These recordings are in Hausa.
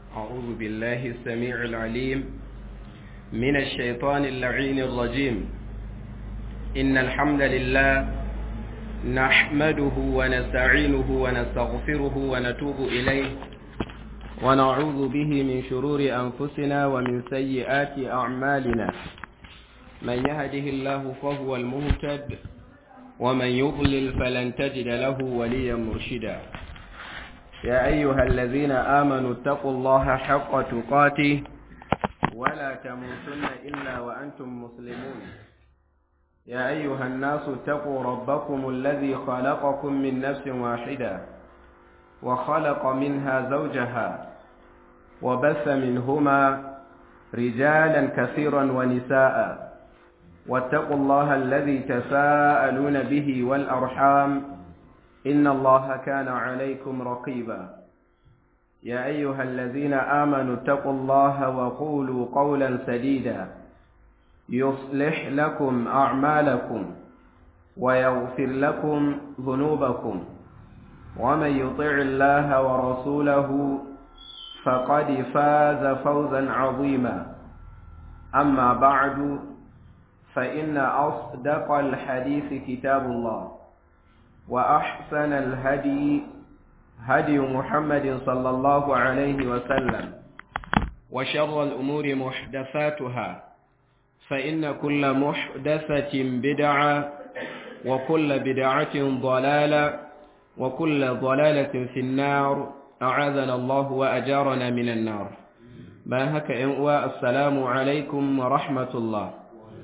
أعوذ بالله السميع العليم من الشيطان اللعين الرجيم إن الحمد لله نحمده ونستعينه ونستغفره ونتوب إليه ونعوذ به من شرور أنفسنا ومن سيئات أعمالنا من يهده الله فهو المهتد ومن يضلل فلن تجد له وليا مرشدا يا أيها الذين آمنوا اتقوا الله حق تقاته ولا تموتن إلا وأنتم مسلمون يا أيها الناس اتقوا ربكم الذي خلقكم من نفس واحدة وخلق منها زوجها وبث منهما رجالا كثيرا ونساء واتقوا الله الذي تساءلون به والأرحام إن الله كان عليكم رقيبا يا أيها الذين آمنوا اتقوا الله وقولوا قولا سديدا يصلح لكم أعمالكم ويغفر لكم ذنوبكم ومن يطع الله ورسوله فقد فاز فوزا عظيما أما بعد فإن أصدق الحديث كتاب الله وأحسن الهدي هدي محمد صلى الله عليه وسلم وشر الأمور محدثاتها فإن كل محدثة بدعة وكل بدعة ضلالة وكل ضلالة في النار أعاذنا الله وأجارنا من النار باهك إنواء السلام عليكم ورحمة الله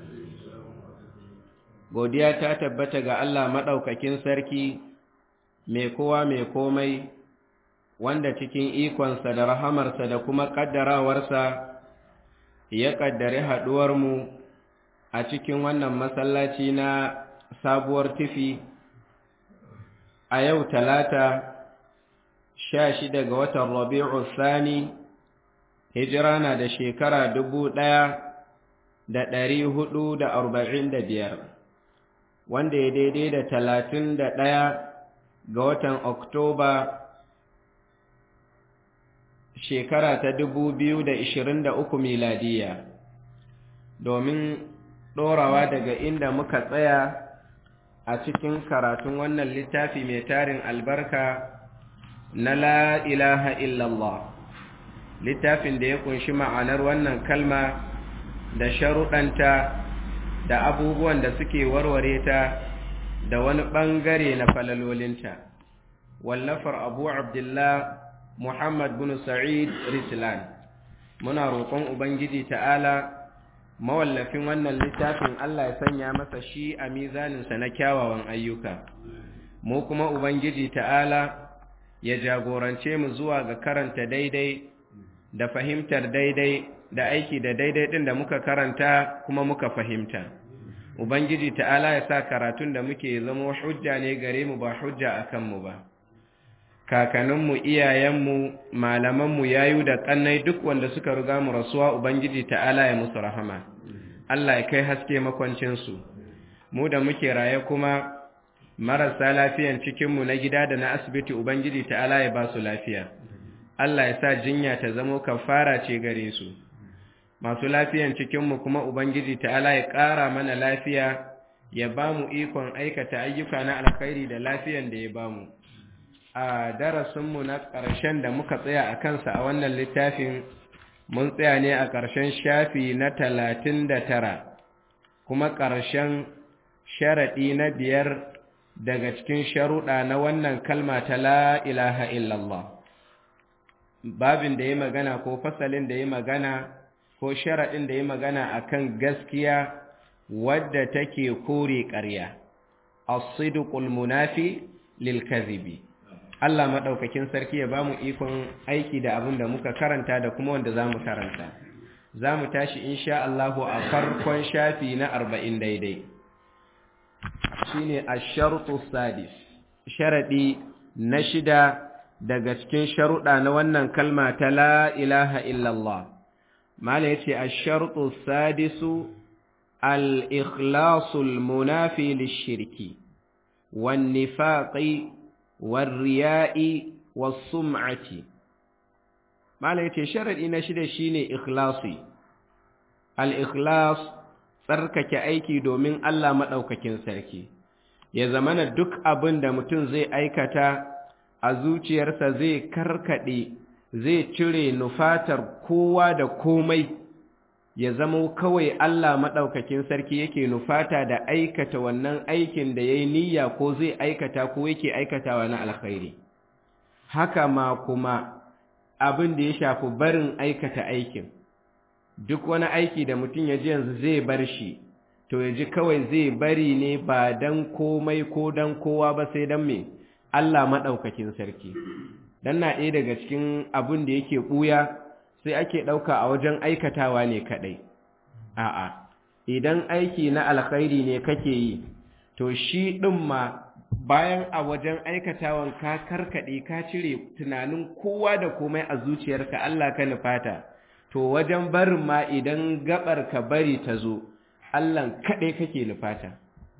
godiya ta tabbata ga Allah maɗaukakin sarki mai kowa mai komai wanda cikin ikonsa da rahamarsa da kuma ƙaddarawarsa ya ƙaddari haɗuwarmu a cikin wannan masallaci na sabuwar tufi a yau talata sha shida ga watan rabi'u sani hijira na da shekara dubu ɗaya da ɗari hudu da arba'in da biyar wanda ya daidai da talatin da ɗaya ga watan Oktoba shekara ta dubu biyu da ishirin da uku miladiya domin ɗorawa daga inda muka tsaya a cikin karatun wannan littafi mai tarin albarka na la ilaha illallah littafin da ya kunshi ma'anar wannan kalma da sharuɗanta da abubuwan da suke warware ta da wani ɓangare na falalolinta wallafar abu abdullah muhammad bin sa'id rislan muna roƙon ubangiji ta'ala mawallafin wannan littafin allah ya sanya masa shi a mizaninsa na kyawawan ayyuka mu kuma ubangiji ta'ala ya jagorance mu zuwa ga karanta daidai da fahimtar daidai da aiki da daidai ɗin da muka karanta kuma muka fahimta ubangiji ta'ala ya sa karatun da muke zama hujja ne gare mu ba hujja a kanmu ba kakaninmu iyayenmu malamanmu yayu da ƙannai duk wanda suka riga mu rasuwa ubangiji ta'ala ya musu rahama Allah ya kai haske makwancinsu mu da muke raye kuma marasa lafiyan cikinmu na gida da na asibiti ubangiji ta'ala ya ba su lafiya Allah ya sa jinya ta zamo kafara ce gare su masu lafiyan cikinmu kuma Ubangiji ta'ala ya ƙara mana lafiya ya ba mu ikon aikata ayyuka na alkhairi da lafiyan da ya ba mu. A darasinmu na ƙarshen da muka tsaya a kansa a wannan littafin mun tsaya ne a ƙarshen shafi na talatin da tara, kuma ƙarshen sharaɗi na biyar daga cikin sharuɗa na wannan kalma ta la ilaha illallah. Babin da ya magana ko fasalin da ya magana ko sharaɗin da ya magana a kan gaskiya wadda take kore ƙarya, as-sidqul munafi lil kadhibi Allah maɗaukakin sarki ya ba mu ikon aiki da abin da muka karanta da kuma wanda za mu karanta. Za mu tashi insha Allahu a farkon shafi na arba'in daidai. Shi ne a sharuɗu sadis, sharaɗi na shida daga cikin sharuɗa na wannan kalma ta la ilaha illallah. mala yace ash-shartu sadisu al-ikhlasu al-munafi lish-shirki wan-nifaqi war-riya'i was-sum'ati malam yace sharadi na shida shine ikhlasi al-ikhlas tsarkake aiki domin Allah madaukakin sarki ya zamana duk abin da mutum zai aikata a zuciyarsa zai karkade zai cire nufatar kowa da komai ya zama kawai Allah madaukakin sarki yake nufata da aikata wannan aikin da yayi niyya ko zai aikata ko yake aikatawa na alkhairi haka ma kuma abin da ya shafi barin aikata aikin duk wani aiki da mutum ya ji yanzu zai bar shi to ya ji kawai zai bari ne ba dan komai ko dan kowa ba sai dan me Allah maɗaukakin sarki dan na ɗaya daga cikin abin da yake ɓuya sai ake ɗauka a wajen aikatawa ne kaɗai a'a idan aiki na alkhairi ne kake yi to shi ɗin ma bayan a wajen aikatawan ka karkaɗe ka cire tunanin kowa da komai a zuciyarka Allah ka nufata to wajen barin ma idan gabar ka bari ta zo Allah kaɗai kake nufata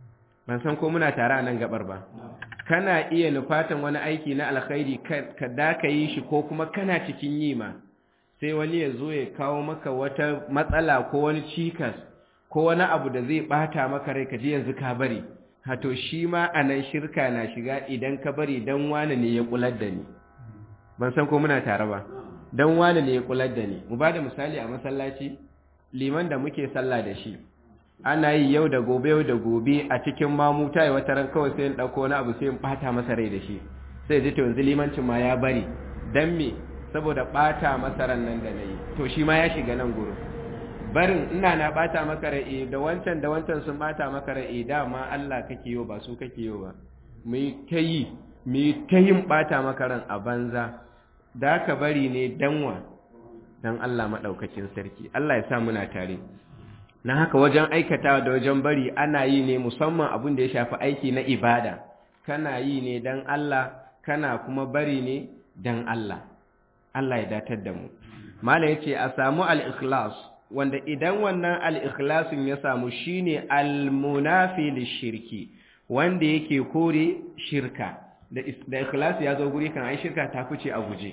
ban san ko muna tare a nan gabar ba kana iya nufatan wani aiki na alkhairi ka da ka yi shi ko kuma kana cikin yi ma sai wani ya zo ya kawo maka wata matsala ko wani cikas ko wani abu da zai bata maka rai ka ji yanzu ka bari hato shi ma a nan shirka na shiga idan ka bari dan wane ne ya kular da ni ban san ko muna tare ba dan wane ne ya kular da ni mu ba da misali a masallaci liman da muke sallah da shi ana yi yau da gobe yau da gobe a cikin mamu ta yi wata ran kawai sai in ɗauko wani abu sai in ɓata masa rai da shi sai ji to yanzu limancin ma ya bari dan me saboda ɓata masa ran nan da na yi to shi ma ya shiga nan gurin barin ina na bata maka rai da wancan da wancan sun bata maka rai dama Allah kake yi ba su kake yi ba mu ta yi mu ta yin bata maka ran a banza da ka bari ne danwa dan Allah madaukakin sarki Allah ya sa muna tare na haka wajen aikata da wajen bari ana yi ne musamman abin da ya shafi aiki na ibada kana yi ne dan Allah kana kuma bari ne dan Allah Allah ya datar da mu mala yace a samu al-ikhlas wanda idan wannan al-ikhlasin ya samu shine al-munafi lishirki wanda yake kore shirka da da ikhlasi ya zo guri kan ai shirka ta fice a guje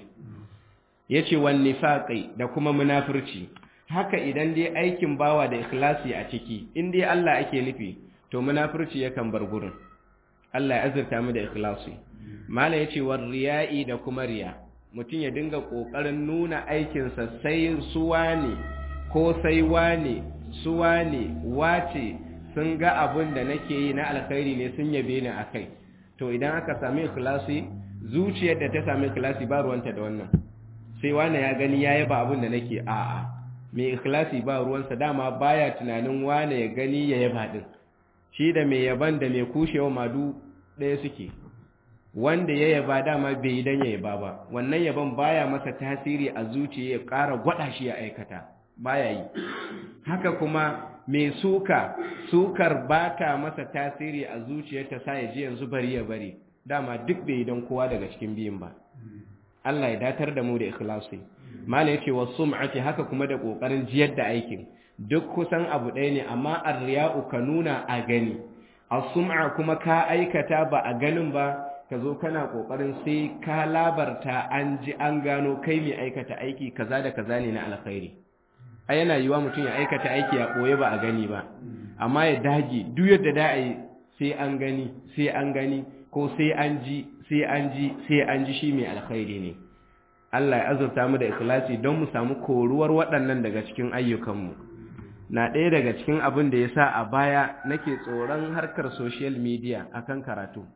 yace wan nifaqi da kuma munafurci haka idan dai aikin bawa da ikhlasi a ciki in dai Allah ake nufi to munafurci yakan bar gurin Allah ya azurta mu da ikhlasi mala yace war riya'i da kuma riya mutum ya dinga kokarin nuna aikinsa sai suwa ne ko sai wane su wane wace sun ga abin da nake yi na alkhairi ne sun yabe ni akai to idan aka sami ikhlasi zuciyar da ta sami ikhlasi ba ruwanta da wannan sai wane ya gani ya yaba abin da nake a'a mai ikhlasi ba ruwansa dama baya tunanin wane ya gani ya yaba din shi da mai yaban da mai kushewa madu ɗaya suke wanda ya yaba dama bai yi dan ya yaba ba wannan yaban baya masa tasiri a zuciya ya ƙara gwada shi ya aikata baya yi haka kuma mai suka sukar ba ta masa tasiri a zuciyarta sa ya ji yanzu bari ya bari dama duk bai don kowa daga cikin biyun ba Allah ya datar da mu da ikhlasi mala yace wa sum'ati haka kuma da kokarin jiyar da aikin duk kusan abu ɗaya ne amma ar-riya'u ka nuna a gani as-sum'a kuma ka aikata ba a ganin ba ka zo kana kokarin sai ka labarta an ji an gano kai mai aikata aiki kaza da kaza ne na alkhairi a yana yiwa mutum ya aikata aiki a ɓoye ba a gani ba amma ya dage duk yadda da a yi sai an gani sai an gani ko sai an ji sai an ji sai an ji shi mai alkhairi ne Allah ya azurta mu da ikhlasi don mu samu koruwar waɗannan daga cikin ayyukanmu na ɗaya daga cikin abin da ya sa a baya nake tsoron harkar social media akan karatu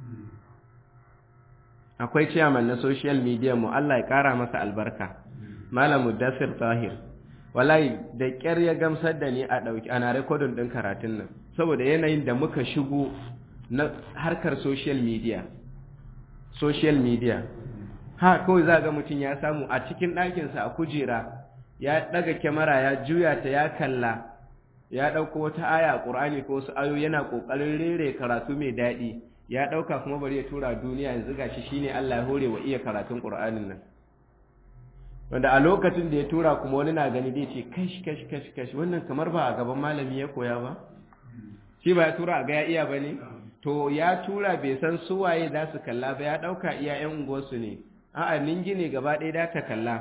akwai ciyaman na social media mu Allah ya ƙara masa albarka Malam Mudassir Tahir wallahi da ƙyar ya gamsar da ni a ɗauki ana rekodin ɗin karatun nan saboda yanayin da muka shigo na harkar social media social media ha kawai za ga mutum ya samu a cikin ɗakinsa a kujera ya ɗaga kyamara ya juya ta ya kalla ya ɗauko wata aya a ƙur'ani ko wasu ayo yana ƙoƙarin rere karatu mai daɗi ya ɗauka kuma bari ya tura duniya yanzu gashi shine Allah ya hore wa iya karatun ƙur'anin nan wanda a lokacin da ya tura kuma wani na gani zai ce kash kash kash kash wannan kamar ba a gaban malami ya koya ba shi ba ya tura a ga ya iya ba ne to ya tura bai san suwaye za su kalla ba ya ɗauka iya yan unguwarsu ne a'a ningi ne gaba ɗaya da ta kalla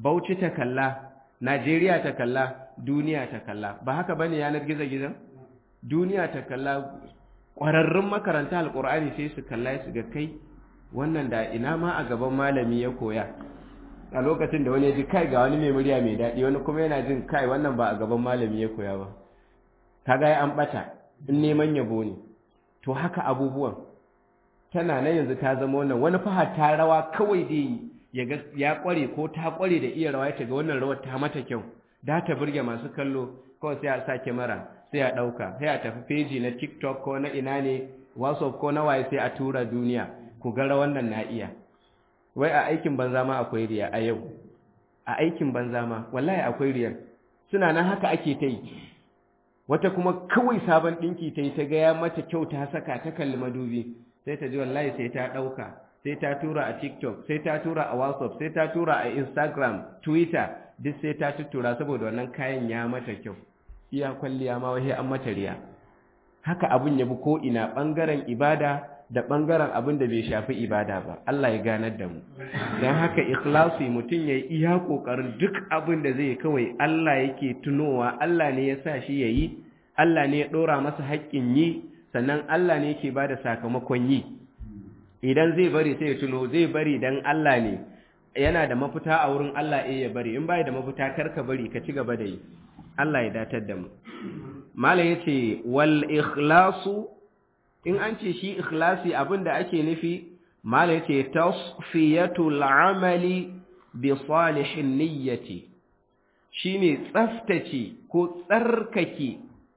Bauchi ta kalla Najeriya ta kalla duniya ta kalla ba haka bane yanar gizo-gizo duniya ta kalla ƙwararrun makaranta alƙur'ani sai su kalla su ga kai wannan da ina ma a gaban malami ya koya a lokacin da wani ya ji kai ga wani mai murya mai daɗi wani kuma yana jin kai wannan ba a gaban malami ya koya ba kaga ya an ɓata in neman yabo ne to haka abubuwan tana nan yanzu ta zama wannan wani fahar ta rawa kawai dai ya ga ya kware ko ta kware da iya rawa ta ga wannan rawar ta mata kyau da ta burge masu kallo kawai sai a sa kyamara sai a ɗauka sai a tafi feji na tiktok ko na ina ne whatsapp ko na waye sai a tura duniya ku ga wannan na iya wai a aikin banza ma akwai riya a yau a aikin banza ma wallahi akwai riyar suna nan haka ake ta yi wata kuma kawai sabon ɗinki ta yi ta gaya mata kyau ta saka ta kalli madubi sai ta ji wallahi sai ta ɗauka sai ta tura a tiktok sai ta tura a whatsapp sai ta tura a instagram twitter duk sai ta tuttura saboda wannan kayan ya mata kyau iya kwalliya ma wai an mata riya haka abun ya bi ko ina ɓangaren ibada da ɓangaren abin da bai shafi ibada ba Allah ya ganar da mu don haka ikhlasi mutum ya yi iya ƙoƙarin duk abin da zai kawai Allah yake tunowa Allah ne ya sa shi ya yi Allah ne ya ɗora masa haƙƙin yi sannan Allah ne yake ba da sakamakon yi idan zai bari sai ya tuno zai bari don Allah ne yana da mafita a wurin Allah ya bari in bai da mafita kar ka bari ka ci gaba da yi Allah ya datar da mu mala yace wal ikhlasu in an ce shi ikhlasi abinda ake nufi mala yace tasfiyatul amali bi salihin niyyati shine tsaftace ko tsarkake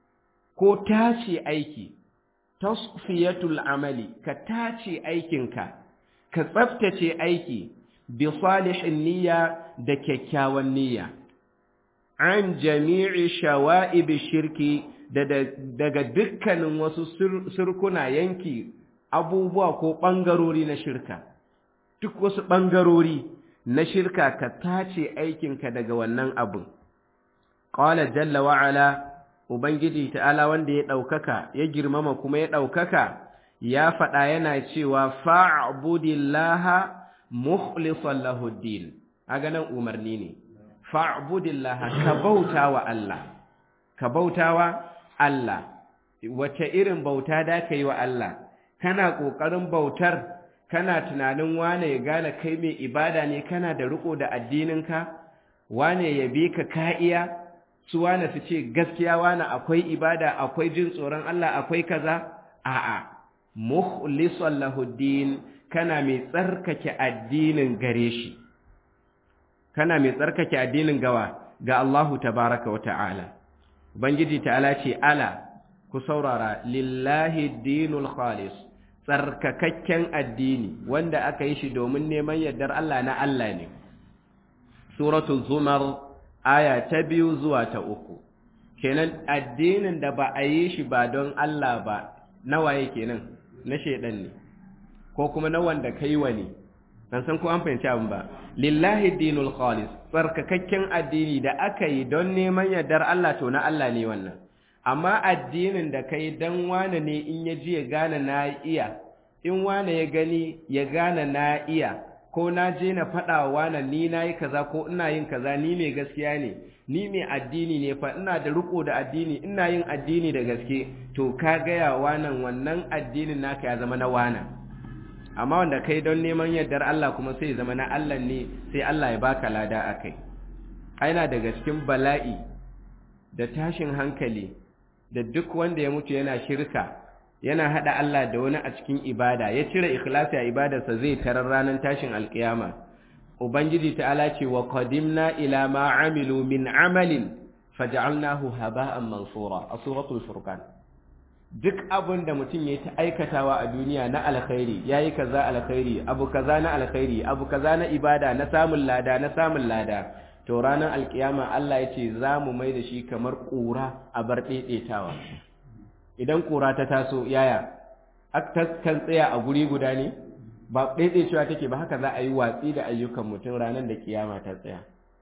ko tace aiki tasfiyatul amali ka tace aikinka ka tsaftace aiki bi salihin niyya da kyakkyawan niyya an jami'i shawa'ib shirki daga dukkanin wasu sirkuna yanki abubuwa ko ɓangarori na shirka duk wasu ɓangarori na shirka ka tace aikinka daga wannan abin ƙwala jalla wa'ala ubangiji ta'ala wanda ya ɗaukaka ya girmama kuma ya ɗaukaka ya faɗa yana cewa fa'abudillaha mukhlisan lahuddin a ganin umarni ne fa'abudillaha ka bauta wa Allah ka bautawa Allah wace irin bauta da ka yi wa Allah kana ƙoƙarin bautar kana tunanin wane ya gane kai mai ibada ne kana da riko da addininka wane ya bi ka ka'iya su wane su ce gaskiya wane akwai ibada akwai jin tsoron Allah akwai kaza a'a mukhlisan lahuddin kana mai tsarkake addinin gare shi kana mai tsarkake addinin gawa ga Allahu tabaraka wa ta'ala Ubangiji ta'ala ce, Ala, ku saurara, lillahi dinul khalis, tsarkakakken addini, wanda aka yi shi domin neman yardar Allah na Allah ne. Suratul Zumar, aya ta biyu zuwa ta uku. Kenan addinin da ba a yi shi ba don Allah ba, nawaye kenan, na shaidan ne, ko kuma na wanda kai wa ne. ban san ko an fahimci abin ba lillahi dinul khalis tsarkakakken addini da aka yi don neman yardar Allah to na Allah ne wannan amma addinin da kai dan wane ne in ya ji ya gane na iya in wane ya gani ya gane na iya ko na je na faɗa wa wane ni na yi kaza ko ina yin kaza ni mai gaskiya ne ni mai addini ne fa ina da riko da addini ina yin addini da gaske to ka gaya wanan wannan addinin naka ya zama na wana amma wanda kai don neman yardar Allah kuma sai zama na Allah ne sai Allah ya baka lada a kai aina daga cikin bala'i da tashin hankali da duk wanda ya mutu yana shirka yana hada Allah da wani a cikin ibada ya cire ikhlasi a ibadarsa zai tarar ranar tashin alkiyama ubangiji ta'ala ce wa qadimna ila ma amilu min amalin faj'alnahu haba'an mansura a suratul furqan duk abin da mutum ya ta aikatawa a duniya na alkhairi ya yi kaza alkhairi abu kaza na alkhairi abu kaza na ibada na samun lada na samun lada to ranar alkiyama Allah ya ce za mu mai da shi kamar ƙura a bar ɗaiɗaitawa idan ƙura ta taso yaya kan tsaya a guri guda ne ba ɗaiɗaitawa take ba haka za a yi watsi da ayyukan mutum ranar da kiyama ta tsaya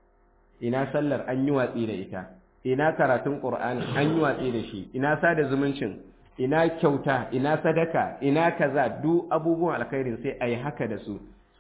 ina sallar an yi watsi da ita ina karatun ƙur'ani an yi watsi da shi ina sada zumuncin ina kyauta ina sadaka ina kaza duk abubuwan alkhairin sai a yi haka da su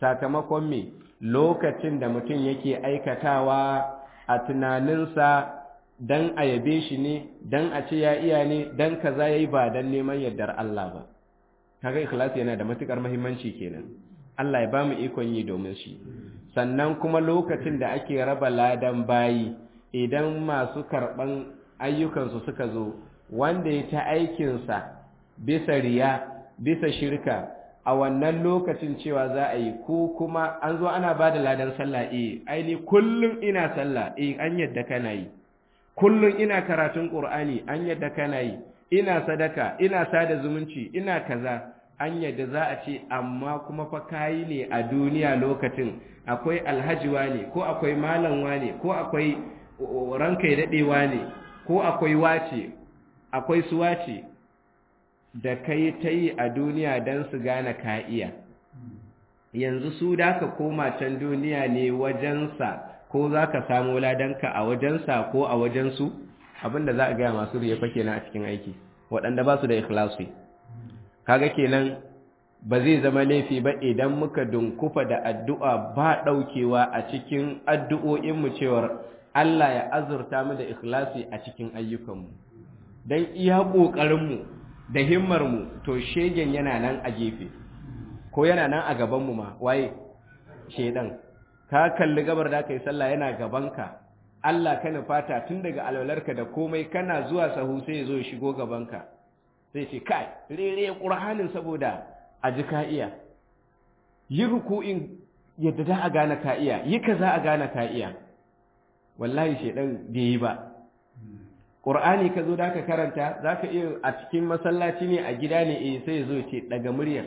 sakamakon me lokacin da mutum yake aikatawa a tunaninsa dan a yabe shi ne dan a ce ya iya ne dan kaza yayi ba dan neman yardar Allah ba kaga ikhlasi yana da matukar muhimmanci kenan Allah ya bamu ikon yi domin shi sannan kuma lokacin da ake raba ladan bayi idan masu karban ayyukansu suka zo wanda ya ta aikinsa bisa riya bisa shirka a wannan lokacin cewa za a yi ko kuma an zo ana ba da ladan sallah eh aini kullum ina sallah eh an yadda kana yi kullum ina karatun qur'ani an yadda kana yi ina sadaka ina sada zumunci ina kaza an yadda za a ce amma kuma fa kayi ne a duniya lokacin akwai alhajiwa ne ko akwai malamwa ne ko akwai ranka ya dadewa ne ko akwai wace akwai suwace da kai ta yi a duniya don su gane ka iya yanzu su da ka koma can duniya ne wajensa ko za ka samu ladanka a wajensa ko a wajensu abinda za a gaya masu riya fa kenan a cikin aiki waɗanda ba su da ikhlasi kaga kenan ba zai zama laifi ba idan muka dunkufa da addu'a ba ɗaukewa a cikin addu'o'inmu cewar Allah ya azurta mu da ikhlasi a cikin ayyukanmu don iya ƙoƙarinmu da himmarmu to shegen yana nan a gefe ko yana nan a gabanmu ma waye shedan ka kalli gabar da aka yi sallah yana gabanka Allah ka fata tun daga alwalarka da komai kana zuwa sahu sai ya zo ya shigo gabanka sai ce kai rere ƙur'anin saboda a ji ka iya yi ruku'in yadda za a gane ka iya yi ka za a gane ka iya wallahi shedan bai yi ba ƙur'ani ka zo da ka karanta za ka iya a cikin masallaci ne a gida ne eh sai ya zo ce daga muryar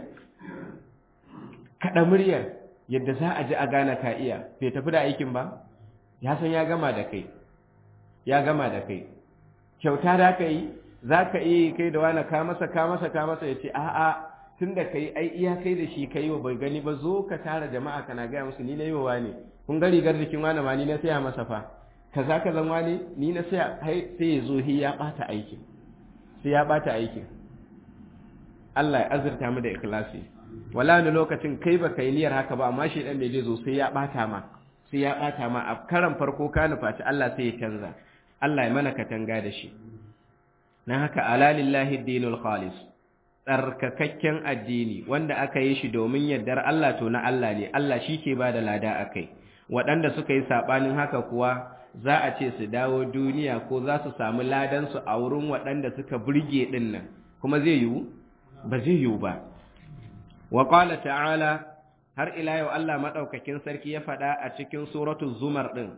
kaɗa muryar yadda za a ji a gane ka iya bai tafi da aikin ba ya san ya gama da kai ya gama da kai kyauta da ka yi za ka iya kai da wani ka masa ka masa ka masa ya ce a'a tun da ka yi ai iya kai da shi ka yi wa bai gani ba zo ka tara jama'a kana gaya musu ni na yi wa wani kun ga rigar jikin wani ma ni na saya masa fa kaza ka zan wani ni na saya sai ya zo hi ya bata aikin sai ya bata aikin Allah ya azurta mu da ikhlasi wala ni lokacin kai baka yi niyyar haka ba amma shi dan da zai zo sai ya bata ma sai ya bata ma a karan farko ka nufaci Allah sai ya canza Allah ya mana katanga da shi na haka ala lillahi dinul khalis tsarkakakken addini wanda aka yi shi domin yardar Allah to na Allah ne Allah shi ke ba da lada a kai waɗanda suka yi saɓanin haka kuwa za a ce su dawo duniya ko za su samu ladansu a wurin waɗanda suka burge ɗin nan kuma zai yiwu ba zai yiwu ba wa ƙwala ta'ala har ila yau Allah maɗaukakin sarki ya faɗa a cikin suratul zumar ɗin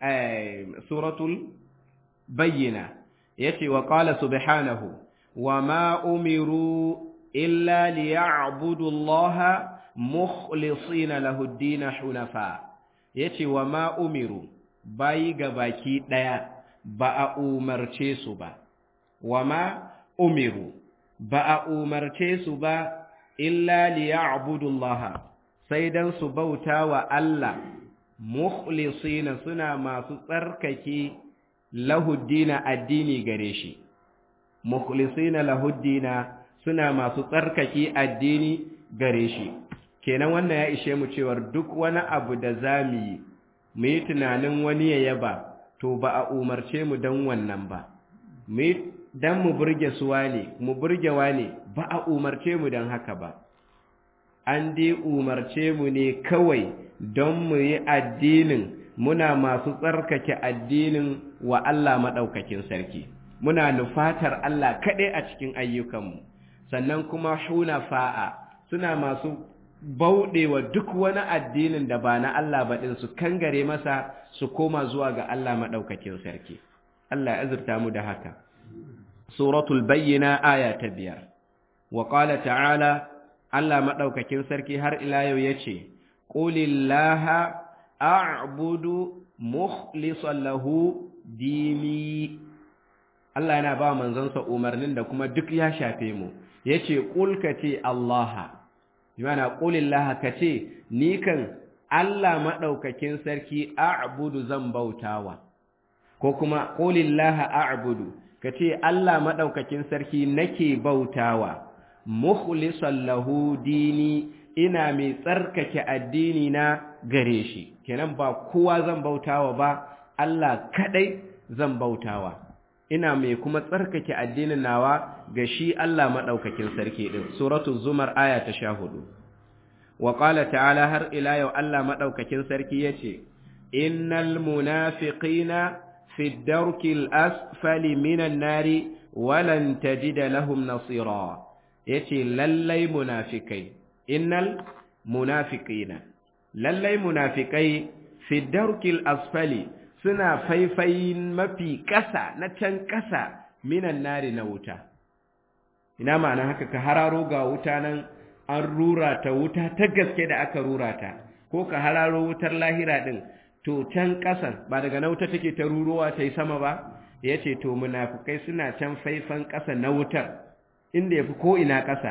suratul bayyina ya ce wa ƙwala subhanahu wa ma umiru illa liya'budu Allah mukhlisina lahu ad-din hunafa yace wa ma umiru bayi ga baki daya ba a umarce su ba wa ma umiru ba a umarce su ba illa liya'budu Allah sai dan su bauta wa Allah mukhlisina suna masu tsarkake lahu ad addini gare shi mukhlisina lahuddina suna masu tsarkake addini gare shi kenan wannan ya ishe mu cewar duk wani abu da zamu yi mu yi tunanin wani ya yaba to ba a umarce mu dan wannan ba mu dan mu burge su wane mu burge wane ba a umarce mu dan haka ba an dai umarce mu ne kawai don mu yi addinin muna masu tsarkake addinin wa Allah maɗaukakin sarki muna nufatar Allah kaɗai a cikin ayyukanmu sannan kuma fa'a suna masu bauɗewa duk wani addinin da ba na Allah ba ɗin su kangare masa su koma zuwa ga Allah maɗaukakin sarki Allah ya azurta mu da haka suratul bayyina aya ta biyar wa qala ta'ala Allah maɗaukakin sarki har ila yau yace qulillaha a'budu mukhlishan lahu dini Allah yana ba manzonsa umarnin da kuma duk ya shafe mu yace qul kace Allah yana qulillaha kace ni kan Allah madaukakin sarki a'budu zan bautawa ko kuma qulillaha a'budu kace Allah madaukakin sarki nake bautawa mukhlishan lahu dini ina mai tsarkake addini na gare shi kenan ba kowa zan bautawa ba Allah kadai zan bautawa ina mai kuma tsarkake addinin nawa ga shi Allah madaukakin sarki din suratul zumar aya ta 14 wa qala ta'ala har ila yau Allah madaukakin sarki yace innal munafiqina fi ad-darkil asfali minan nari walan tajida lahum nasira yace lallai munafikai innal munafiqina lallai munafikai fi darkil asfali suna faifayin mafi ƙasa na can ƙasa minan nari na wuta ina ma'ana haka ka hararo ga wuta nan an rura ta wuta ta gaske da aka rura ta ko ka hararo wutar lahira din to can ƙasan ba daga na wuta take ta rurowa ta yi sama ba ya ce to munafukai suna can faifan ƙasa na wutar inda ya fi ko'ina ƙasa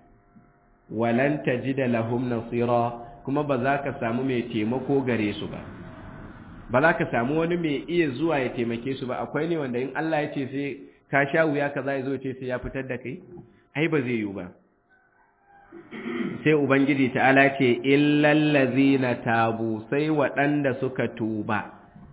walanta ji da lahum nasira kuma ba za ka samu mai taimako gare su ba ba za ka samu wani mai iya zuwa ya taimake su ba akwai ne wanda in Allah ya ce sai ka sha wuya ka za ya zo ce sai ya fitar da kai ai ba zai yiwu ba sai ubangiji ta'ala ce illallazina tabu sai waɗanda suka tuba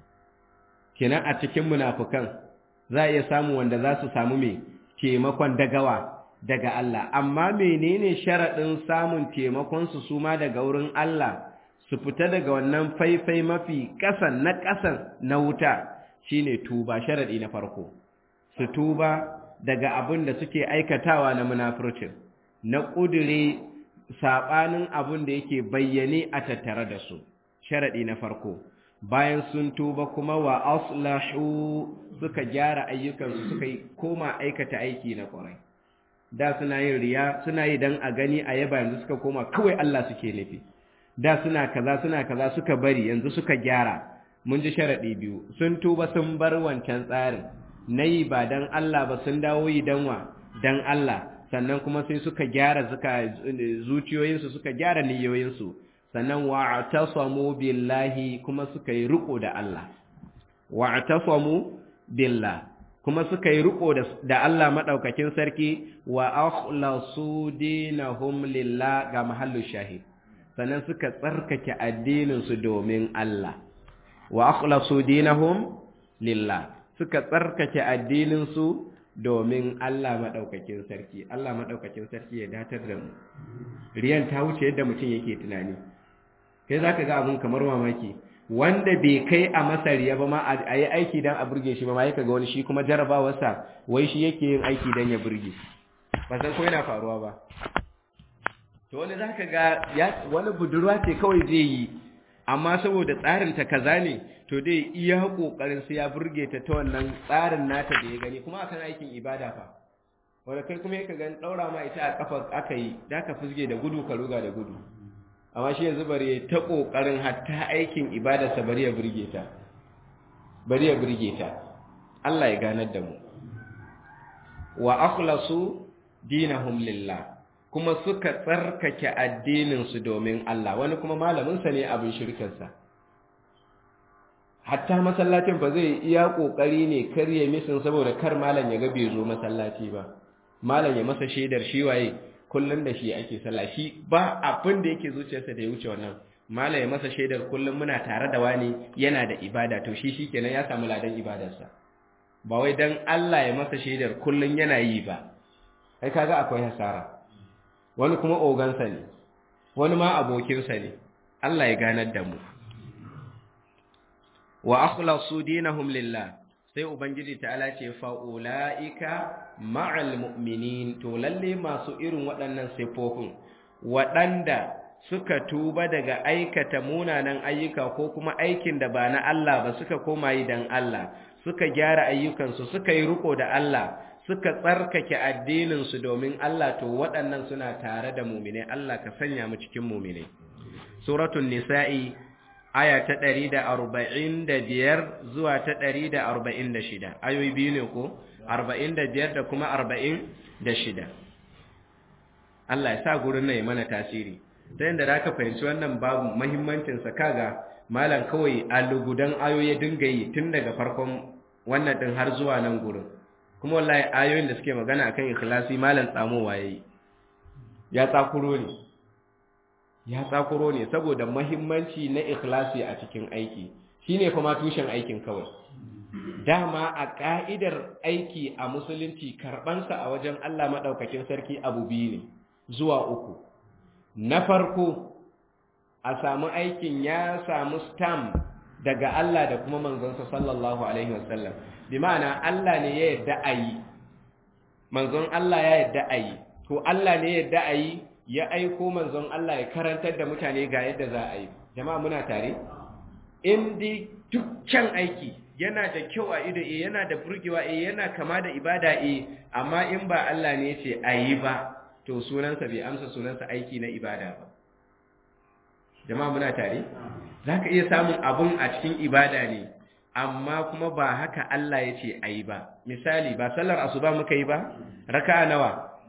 kenan a cikin munafukan za a iya samu wanda za su samu mai taimakon dagawa daga Allah amma menene sharaɗin samun taimakonsu su ma daga wurin Allah su fita daga wannan faifai mafi ƙasan na ƙasan na wuta shine tuba sharaɗi na farko su tuba daga abin da suke aikatawa na munafurcin na ƙudure saɓanin abin da yake bayyane a tattare da su sharaɗi na farko bayan sun tuba kuma wa aslahu suka gyara ayyukansu suka yi koma aikata aiki na ƙwarai da suna yin riya suna yi dan a gani a yaba yanzu suka koma kawai Allah suke nufi da suna kaza suna kaza suka bari yanzu suka gyara mun ji sharaɗi biyu sun tuba sun bar wancan tsarin na yi ba dan Allah ba sun dawo yi dan wa dan Allah sannan kuma sai suka gyara suka zuciyoyinsu suka gyara niyoyinsu sannan wa'tasamu billahi kuma suka yi riko da Allah wa'tasamu billah kuma suka yi riko da Allah madaukakin sarki wa akhlasu dinahum lillah ga mahallu shahid sannan suka tsarkake addinin su domin Allah wa akhlasu dinahum lillah suka tsarkake addinin su domin Allah madaukakin sarki Allah madaukakin sarki ya datar da mu riyan ta wuce yadda mutum yake tunani kai za ka ga abin kamar mamaki wanda bai kai a masariya ba ma a yi aiki don a burge shi ba ma yaka ga wani shi kuma jarabawarsa wai shi yake yin aiki don ya burge ba san ko yana faruwa ba to wani za ka ga wani budurwa ce kawai zai yi amma saboda tsarinta kaza ne to dai iya kokarin sai ya burge ta ta wannan tsarin nata da ya gani kuma akan aikin ibada fa wanda kai kuma yaka gan daura ma ita a kafa aka yi da ka fusge da gudu ka ruga da gudu amma shi yanzu bari ta kokarin hatta aikin ibadarsa bari ya burge ta bari ya burge ta Allah ya ganar da mu wa akhlasu dinahum lillah kuma suka tsarkake addinin su domin Allah wani kuma malamin sa ne abin shirkin sa hatta masallacin ba zai iya kokari ne karye misin saboda kar malam ya ga bai zo masallaci ba malam ya masa shaidar shi waye kullum da shi ake sallah shi ba abin da yake zuciyarsa da ya wuce wannan mala ya masa shaidar kullum muna tare da wani yana da ibada to shi shikenan ya samu ladan ibadarsa ba wai dan Allah ya masa shaidar kullum yana yi ba kai kaga akwai hasara wani kuma ogansa ne wani ma abokinsa ne Allah ya ganar da mu wa akhlasu dinahum lillah sai ubangiji ta'ala ce fa'ula'ika ma'al mu'minin to lalle masu irin waɗannan siffofin waɗanda suka tuba daga aikata munanan ayyuka ko kuma aikin da ba na Allah ba suka koma yi dan Allah suka gyara ayyukansu suka yi riko da Allah suka tsarkake addininsu domin Allah to waɗannan suna tare da mumine Allah ka sanya mu cikin mumine suratul nisa'i aya ta ɗari da arba'in da biyar zuwa ta ɗari da arba'in da shida ayoyi biyu ne ko arba'in da biyar da kuma arba'in da shida Allah ya sa gurin nan ya mana tasiri ta yadda da aka fahimci wannan babu mahimmancinsa kaga malam kawai a lugudan ayoyi ya dinga yi tun daga farkon wannan ɗin har zuwa nan gurin kuma wallahi ayoyin da suke magana akan ikhlasi malam tsamowa yayi ya tsakuro ne ya tsakuro ne saboda mahimmanci na ikhlasi a cikin aiki shine kuma tushen aikin kawai dama a ka'idar aiki a musulunci karbansa a wajen Allah madaukakin sarki abu biyu ne zuwa uku na farko a samu aikin ya samu stamp daga Allah da kuma manzonsa sallallahu alaihi wasallam bi ma'ana Allah ne ya yarda a yi manzon Allah ya yarda a yi to Allah ne ya yarda a yi ya aiko manzon Allah ya karantar da mutane ga yadda za a yi jama'a muna tare in di dukkan aiki yana da kyau a ido eh yana da burgewa eh yana kama da ibada eh amma in ba Allah ne ya ce a yi ba to sunansa bai amsa sunansa aiki na ibada ba jama'a muna tare za ka iya samun abun a cikin ibada ne amma kuma ba haka Allah ya ce a yi ba misali ba sallar asuba muka yi ba raka'a nawa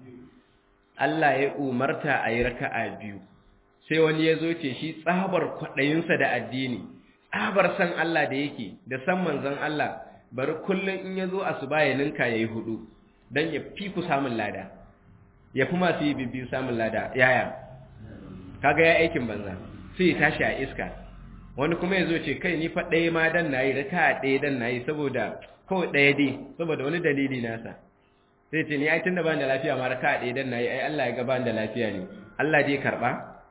Allah ya umarta a yi raka'a biyu sai wani ya zo ce shi tsabar kwaɗayinsa da addini tsabar san Allah da yake da san manzon Allah bari kullum in ya zo asuba ya ninka ya yi hudu don ya fi ku samun lada ya fi masu yi bibbiyu samun lada yaya kaga ya aikin banza sai ya tashi a iska wani kuma ya zo ce kai ni fa ɗaya ma dan nayi raka ɗaya dan nayi saboda kawai ɗaya dai saboda wani dalili nasa sai ce ni ai tunda ban da lafiya ma raka ɗaya dan nayi ai Allah ya ga ban da lafiya ne Allah dai karba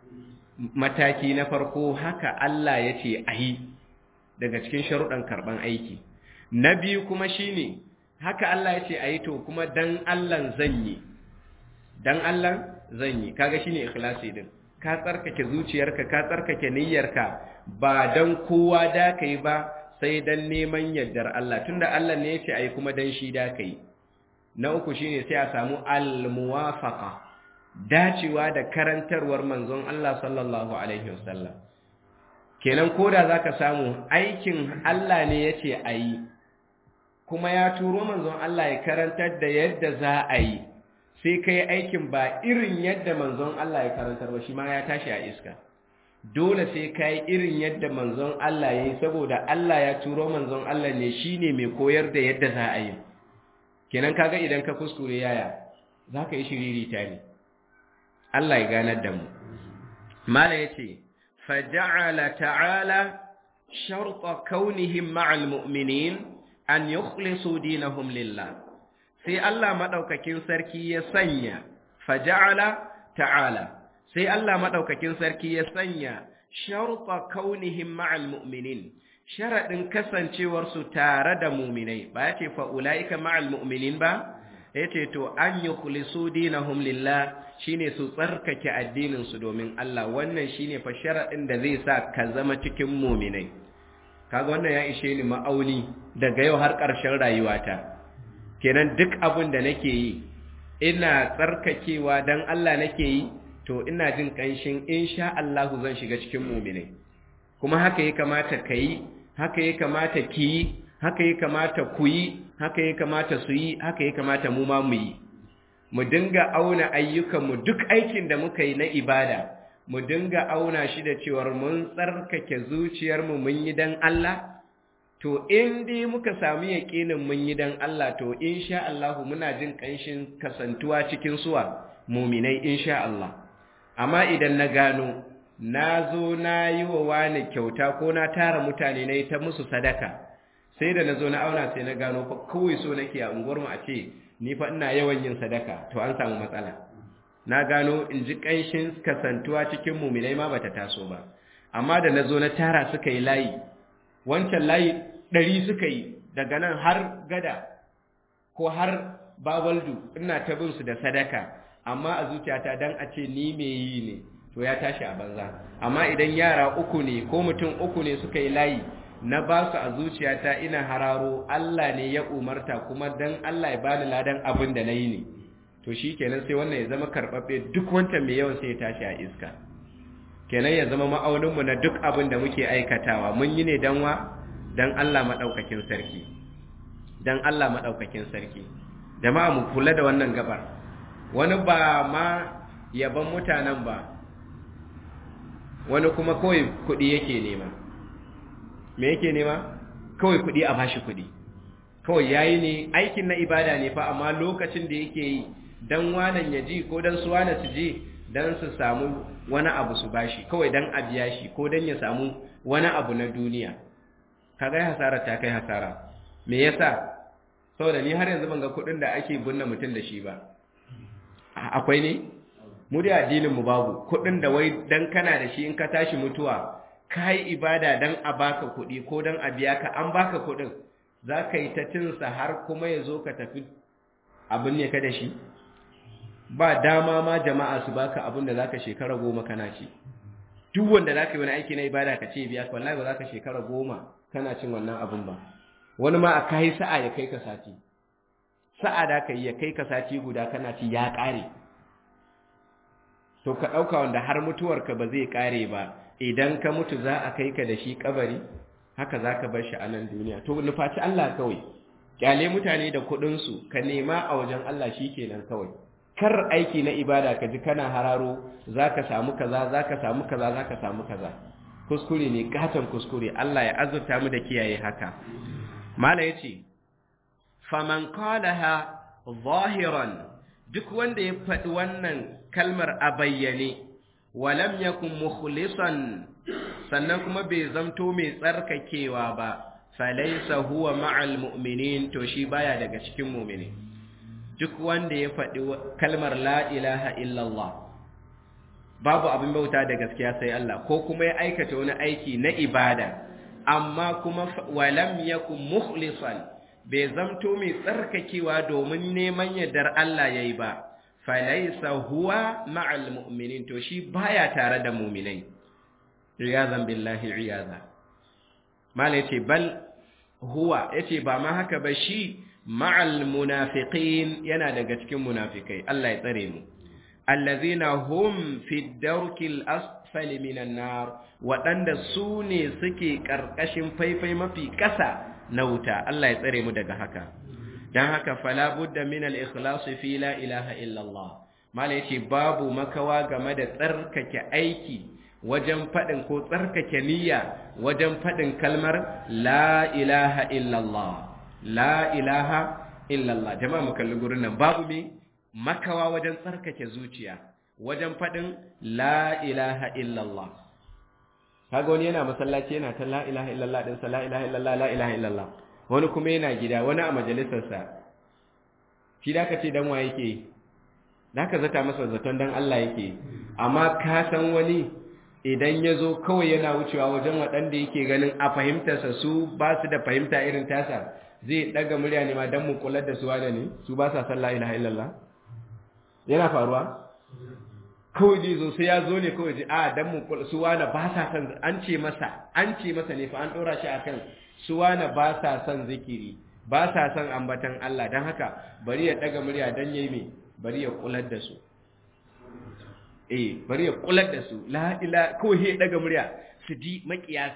mataki na farko haka Allah ya ce ayi daga cikin sharuɗan karban aiki na biyu kuma shine haka Allah ya ce ayi to kuma dan Allah zan yi dan Allah zan yi kaga shine ikhlasi din ka tsarkake zuciyarka ka tsarkake niyyarka ba dan kowa da kai ba sai dan neman yardar Allah tunda Allah ne yace ai kuma dan shi da kai na uku shine sai a samu al-muwafaqa dacewa da karantarwar manzon Allah sallallahu alaihi wasallam kenan koda zaka samu aikin Allah ne yace ayi kuma ya turo manzon Allah ya karantar da yadda za a yi sai ka yi aikin ba irin yadda manzon Allah ya karantar ba shi ma ya tashi a iska dole sai ka yi irin yadda manzon Allah ya yi saboda Allah ya turo manzon Allah ne shi ne mai koyar da yadda za a yi kenan kaga idan ka kuskure yaya za ka yi shiriri ta ne Allah ya ganar da mu mala ya ce faja'ala ta'ala sharta kaunihim ma'al mu'minin an yukhlisu dinahum lillah sai Allah maɗaukakin sarki ya sanya faja'ala ta'ala sai Allah maɗaukakin sarki ya sanya sharuɗa kaunihim ma'al mu'minin sharaɗin kasancewarsu tare da muminai ba ya ce fa'ula'ika ma'al mu'minin ba ya ce to an yi kulisu dinahum lillah shine su tsarkake addininsu domin Allah wannan shine fa sharaɗin da zai sa ka zama cikin muminai kaga wannan ya ishe ni ma'auni daga yau har ƙarshen rayuwata kenan duk abin da nake yi ina tsarkakewa dan Allah nake yi to ina jin kanshin insha Allah zan shiga cikin mu'minai kuma haka ya kamata kai haka ya kamata ki yi haka ya kamata ku yi haka ya kamata su yi haka ya kamata mu ma mu yi mu dinga auna ayyukan mu duk aikin da muka yi na ibada mu dinga auna shi da cewar mun tsarkake zuciyar mu mun yi dan Allah to in dai muka samu yaƙinin mun yi dan Allah to insha Allah muna jin ƙanshin kasantuwa cikin suwa muminai insha Allah amma idan na gano na zo na yi wa wani kyauta ko na tara mutane na yi ta musu sadaka sai da na zo na auna sai na gano kawai so nake a unguwarmu a ce ni fa ina yawan yin sadaka to an samu matsala na gano in ji ƙanshin kasantuwa cikin muminai ma bata taso ba amma da na zo na tara suka yi layi wancan layi ɗari suka yi daga nan har gada ko har babaldu ina ta bin su da sadaka amma a zuciyata dan a ce ni me yi ne to ya tashi a banza amma idan yara uku ne ko mutum uku ne suka yi layi na ba su a zuciyata ina hararo Allah ne ya umarta kuma dan Allah ya bani ladan abin da na yi ne to shi kenan sai wannan ya zama karɓaɓɓe duk wancan mai yawan sai ya tashi a iska kenan ya zama ma'auninmu na duk abin da muke aikatawa mun yi ne dan wa dan Allah maɗaukakin sarki dan Allah maɗaukakin sarki jama'a mu kula da wannan gabar wani ba ma yaban mutanen ba wani kuma kawai kuɗi yake nema me yake nema kawai kuɗi a bashi kuɗi kawai yayi ne aikin na ibada ne fa amma lokacin da yake yi dan wanan ya ji ko dan su wana su ji don su samu wani abu su bashi kawai don a biya shi ko don ya samu wani abu na duniya kaga hasara ta kai hasara me yasa saboda ni har yanzu ban ga kuɗin da ake binne mutum da shi ba akwai ne mu da addinin mu babu kuɗin da wai dan kana da shi in ka tashi mutuwa kai ibada dan a baka kuɗi ko dan a biya ka an baka kuɗin za ka yi ta tinsa har kuma ya zo ka tafi abin ne ka da shi ba dama ma jama'a su baka abin da zaka shekara goma kana ci duk wanda zaka yi wani aiki na ibada ka ce biya wallahi ba zaka shekara goma kana cin wannan abin ba wani ma a kai sa'a ya kai ka sati sa'a da ka yi ya kai ka sati guda kana ci ya kare to ka dauka wanda har mutuwarka ba zai kare ba idan ka mutu za a kai ka da shi kabari haka zaka bar shi a nan duniya to nufaci Allah kawai kyale mutane da kuɗin su ka nema a wajen Allah shikenan kawai kar aiki na ibada ka ji kana hararo zaka samu kaza zaka samu kaza zaka samu kaza kuskure ne gatan kuskure Allah ya azurta mu da kiyaye haka mala yace faman qalaha zahiran duk wanda ya faɗi wannan kalmar a bayyane walam yakun mukhlisan sannan kuma bai zamto mai tsarkakewa ba falaysa huwa ma'al mu'minin to shi baya daga cikin mu'mini duk wanda ya faɗi kalmar la ilaha illallah babu abin bauta da gaskiya sai Allah ko kuma ya aikata wani aiki na ibada amma kuma walam yakun mukhlisan bai zamto mai tsarkakewa domin neman yardar Allah yayi ba falaysa huwa ma'al mu'minin to shi baya tare da mu'minai iyazan billahi iyaza mala yace bal huwa yace ba ma haka ba shi ma'al munafiqin yana daga cikin munafikai Allah ya tsare mu allazina hum fi darkil asfali minan nar wadanda su ne suke karkashin faifai mafi kasa na wuta Allah ya tsare mu daga haka dan haka fala budda min al ikhlas fi la ilaha illa Allah mala yace babu makawa game da tsarkake aiki wajen faɗin ko tsarkake niyya wajen faɗin kalmar la ilaha illallah la ilaha illallah jama'a mu kalli gurin nan babu me makawa wajen tsarkake zuciya wajen faɗin la ilaha illallah kaga wani yana masallaci yana ta la ilaha illallah din sa la ilaha illallah la ilaha illallah wani kuma yana gida wani a majalisar sa shi da ka ce dan wa yake da ka zata masa zaton dan Allah yake amma ka san wani idan ya zo kawai yana wucewa wajen waɗanda yake ganin a fahimtarsa su ba su da fahimta irin tasa zai ɗaga murya ne ma don mu kular da su wane ne su ba sa san la ilaha illallah yana faruwa kawai zai zo sai ya zo ne kawai ji a don mu kular su wane ba sa san an ce masa an ce masa ne fa an ɗora shi akan su wane ba sa san zikiri ba sa san ambatan Allah don haka bari ya ɗaga murya don yayi me bari ya kular da su eh bari ya kular da su la ila ko he daga murya su ji makiya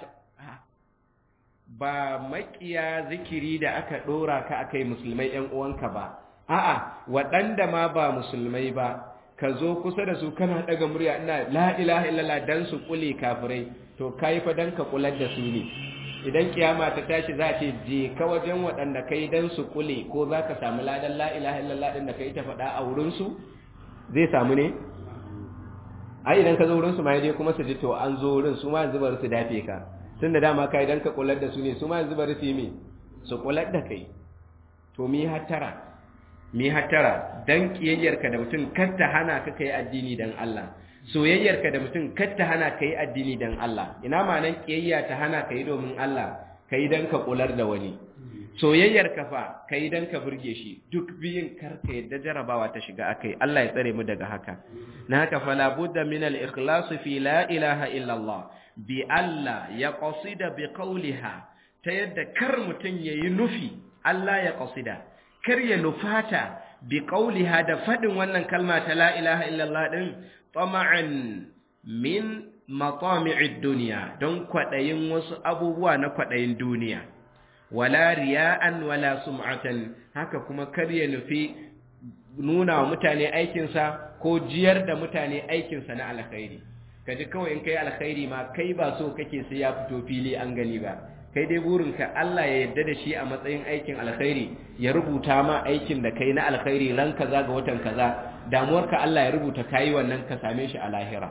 ba makiya zikiri da aka dora ka akai musulmai ɗan uwanka ba a'a waɗanda ma ba musulmai ba ka zo kusa da su kana daga murya ina la ilaha illallah dan su kule kafirai to kai fa dan ka kular da su ne idan kiyama ta tashi za ce je ka wajen waɗanda kai dan su kule ko za ka samu ladan la ilaha illallah din da kai ta faɗa a wurin su zai samu ne ai idan ka zo wurin su ma dai kuma su ji to an zo wurin su ma yanzu bari su dafe ka tun da dama ka idan ka kullar da su ne su ma yanzu bari su yi me su kullar da kai to mi hattara mi hattara dan kiyayyarka da mutum kar ta hana ka kai addini dan Allah soyayyarka da mutum kar ta hana kai addini dan Allah ina ma'anan kiyayya ta hana kai domin Allah kai dan ka kular da wani soyayyar ka fa kai dan ka burge shi duk biyin karka yadda jarabawa ta shiga akai Allah ya tsare mu daga haka na haka fala budda min al ikhlas fi la ilaha illa Allah bi alla yaqsida bi qawliha ta yadda kar mutun yayi nufi Allah ya qasida kar ya nufata bi qawliha da fadin wannan kalma ta la ilaha illa Allah din tama'an min matami'id dunya don kwadayin wasu abubuwa na kwadayin duniya wala riya'an wala sum'atan haka kuma kar ya nufi nuna wa mutane aikinsa ko jiyar da mutane aikinsa na alkhairi kaji kawai in kai alkhairi ma kai ba so kake sai ya fito fili an gani ba kai dai burinka Allah ya yarda da shi a matsayin aikin alkhairi ya rubuta ma aikin da kai na alkhairi ran kaza ga watan kaza damuwarka Allah ya rubuta kai wannan ka same shi a lahira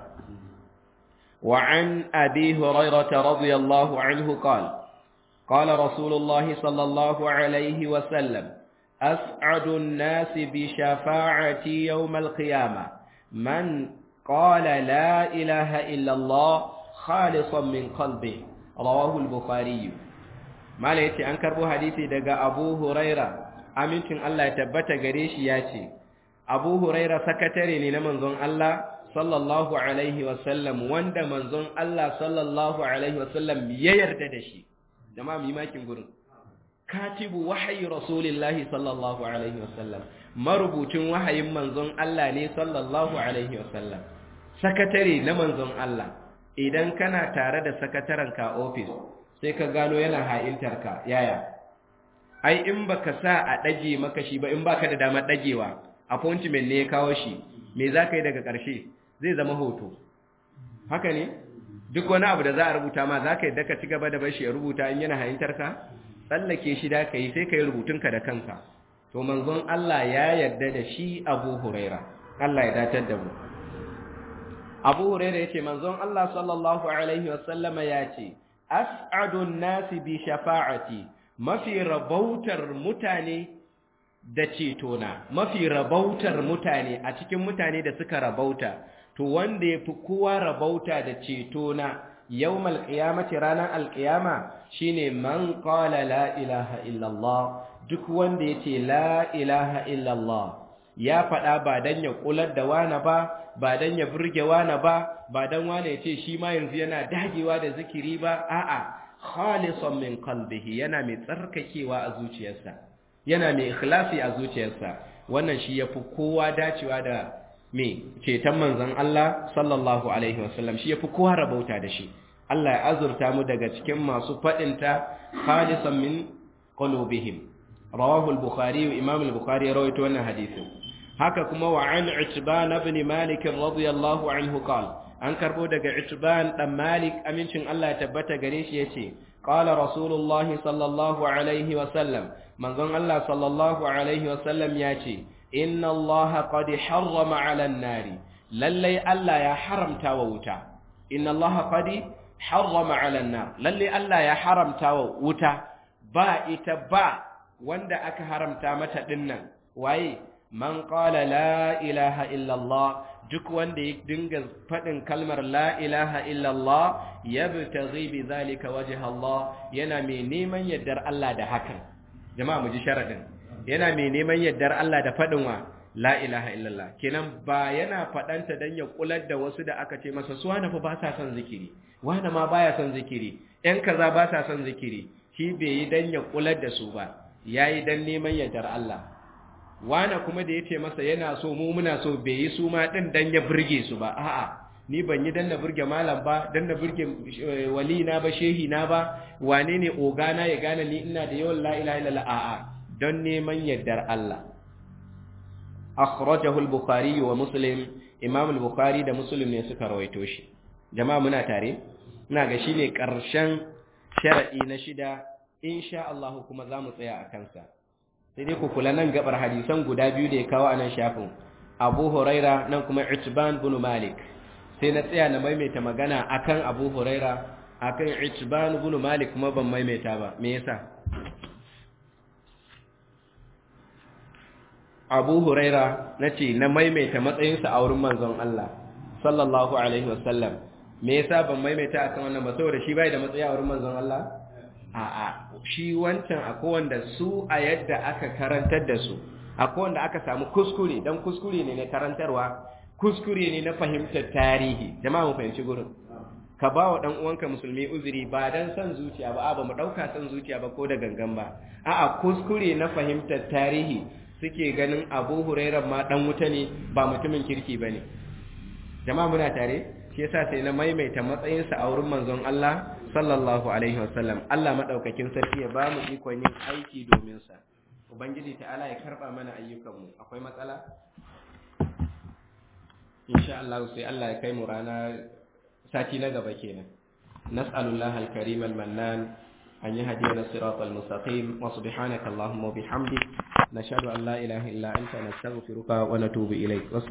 wa an abi hurairah radiyallahu anhu qala قال رسول الله صلى الله عليه وسلم أسعد الناس بشفاعتي يوم القيامة من قال لا إله إلا الله خالصا من قلبه رواه البخاري ما ليتي أنكر بو حديثي دقى أبو هريرة أمنتم الله يتبت قريش ياتي أبو هريرة سكتري لمنظم الله صلى الله عليه وسلم وند منظم الله صلى الله عليه وسلم ييرددشي jama'a mu yi makin gurin katibu wahayi rasulillahi sallallahu alaihi wasallam marubucin wahayin manzon Allah ne sallallahu alaihi wasallam sakatare na manzon Allah idan kana tare da sakataren ka office sai ka gano yana ha'intar ka yaya ai in baka sa a dage maka shi ba in baka da damar dagewa appointment ne ya kawo shi me zaka yi daga ƙarshe zai zama hoto haka ne duk wani abu da za a rubuta ma za ka yadda ka ci gaba da bashi ya rubuta in yana hayintar ka tsallake shi da ka yi sai ka yi rubutunka da kanka to manzon Allah ya yarda da shi abu huraira Allah ya datar da mu abu huraira ya ce manzon Allah sallallahu alaihi wasallama ya ce as'adun nasi bi shafa'ati mafi rabautar mutane da cetona mafi rabautar mutane a cikin mutane da suka rabauta to wanda ya fi kowa rabauta da ceto na yawmal qiyamati ranar alqiyama shine man qala la ilaha illallah duk wanda yace la ilaha illallah ya faɗa ba dan ya kular da wani ba ba dan ya burge wani ba ba dan wani yace shi ma yanzu yana dagewa da zikiri ba a'a khalisan min qalbihi yana mai tsarkakewa a zuciyarsa yana mai ikhlasi a zuciyarsa wannan shi yafi kowa dacewa da me ceton manzon Allah sallallahu alaihi wasallam shi yafi kowa rabauta da shi Allah ya azurta mu daga cikin masu fadinta khalisan min qulubihim rawahu al-bukhari wa imam al-bukhari rawaito wannan hadisin haka kuma wa an itban ibn malik radiyallahu anhu qala an karbo daga itban dan malik amincin Allah ya tabbata gare shi yace qala rasulullahi sallallahu alaihi wasallam manzon Allah sallallahu alaihi wasallam yace inna Allah qad harrama 'ala an-nari lalle Allah ya haramta wa wuta inna Allah qad harrama 'ala an-nar lalle Allah ya haramta wa wuta ba ita ba wanda aka haramta mata dinnan waye man qala la ilaha illa Allah duk wanda ya dinga fadin kalmar la ilaha illa Allah yabtaghi bi zalika wajha Allah yana mai neman yaddar Allah da hakan jama'a mu ji sharadin yana mai neman yardar Allah da faɗin wa la ilaha illallah kenan ba yana faɗanta don ya kular da wasu da aka ce masa su wani fa ba sa son zikiri wani ma baya son zikiri ‘yan kaza ba sa son zikiri shi bai yi don ya kular da su ba ya yi don neman yardar Allah wani kuma da ya ce masa yana so mu muna so bai yi su ma ɗin don ya burge su ba a'a ni ban yi don na burge malam ba don na burge wali na ba shehi na ba wane ne ogana ya gane ni ina da yawan la ilaha illallah a'a don neman yardar Allah. Akhrajahu al-Bukhari wa Muslim, Imam al-Bukhari da Muslim ne suka rawaito shi. Jama'a muna tare? Ina ga shine ƙarshen sharadi na shida, insha Allah kuma za mu tsaya a kansa. Sai dai ku kula nan gabar hadisan guda biyu da ya kawo a nan shafin. Abu Huraira nan kuma Itban bin Malik. Sai na tsaya na maimaita magana akan Abu Huraira, akan Itban bin Malik kuma ban maimaita ba. Me yasa? abu huraira na ce na maimaita matsayinsa a wurin manzon Allah sallallahu alaihi wasallam me yasa ban maimaita akan wannan ba saboda shi bai da matsayi a wurin manzon Allah a'a shi wancan akwai wanda su a yadda aka karantar da su akwai wanda aka samu kuskure dan kuskure ne na karantarwa kuskure ne na fahimtar tarihi jama'a mu fahimci gurin ka ba wa dan uwanka musulmi uzuri ba dan san zuciya ba ba mu dauka san zuciya ba ko da gangan ba a'a kuskure na fahimtar tarihi suke ganin Abu Hurairah ma dan wuta ne ba mutumin kirki bane jama'a muna tare shi yasa sai na maimaita matsayinsa a wurin manzon Allah sallallahu alaihi wasallam Allah madaukakin sarki ya ba mu ikon yin aiki domin sa ubangiji ta'ala ya karba mana ayyukanmu akwai matsala insha Allah sai Allah ya kai mu rana sati na gaba kenan nas'alullahi al-karim al-mannan أن يهدينا الصراط المستقيم وسبحانك اللهم وبحمدك نشهد أن لا إله إلا أنت نستغفرك ونتوب إليك